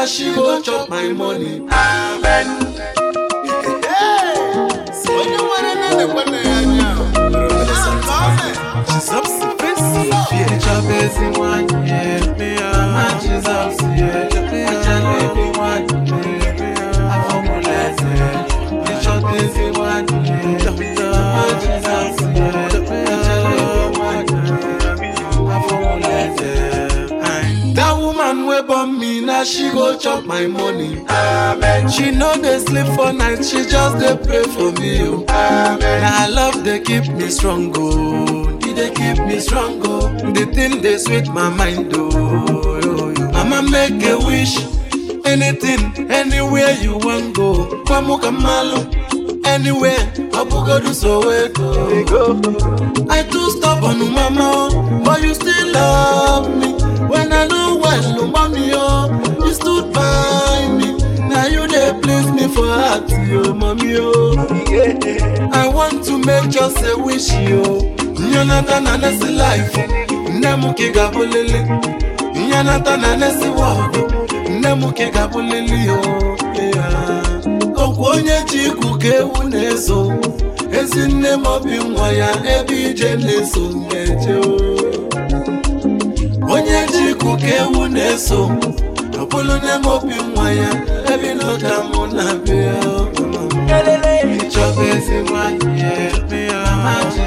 na she go chop my money. Amen. onye nwere nne na-ekwe na ya anya Ka ọ mee. Jesus face chop ezi nwanyị me mama Jesus yeah ajala ebi nwanyị afọmụla eze chop ezi nwanyị mama Jesus yeah ajala ebi nwanyị afọmụla eze That woman wey born me na she go chop my money. Amen. She no dey sleep for night, she just dey pray for me. Oh. Amen. Na her love dey keep me strong, oh. E dey keep me strong, oh. The thing dey sweet my mind, oh. Yo, yo. Mama make a wish, anything, anywhere you wan go. Kwamuka malu, anywhere, Obugodu Soweto. I too stubborn, mama, oh, but you still love me. When I know well, oh, mommy, oh, you stood by me. Now you dey please me for heart, oh, mommy, oh. I want to make just a wish, yo. Nyanata na nesi life, nemu kiga bulili. Nyanata na nesi world, nemu kiga bulili, yo. Yeah. Okwu onye ji ikwu ka ewu na-eso ezi nne m obi nwa ya ebe ije na-eso na-eje o. onye ji ikwu ka ewu na-eso ọ bụrụ nne m obi nwa ya ebe n'ụka mụ na-abịa o. ịchọba ezi nwanyị ya ebe ya mama